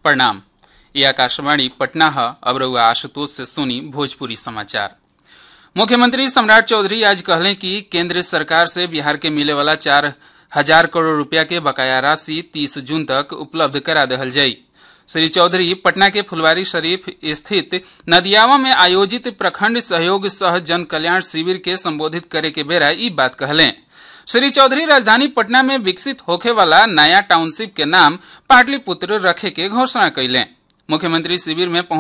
प्रणाम ये आकाशवाणी पटना है अब रउआ आशुतोष से सुनी भोजपुरी समाचार मुख्यमंत्री सम्राट चौधरी आज कहले कि केंद्र सरकार से बिहार के मिले वाला चार हजार करोड़ रुपया के बकाया राशि तीस जून तक उपलब्ध करा दहल जाई श्री चौधरी पटना के फुलवारी शरीफ स्थित नदियावा में आयोजित प्रखंड सहयोग सह जन कल्याण शिविर के संबोधित करे के बेरा ई बात कहले श्री चौधरी राजधानी पटना में विकसित होखे वाला नया टाउनशिप के नाम पाटलिपुत्र रखे के घोषणा कैले मुख्यमंत्री शिविर में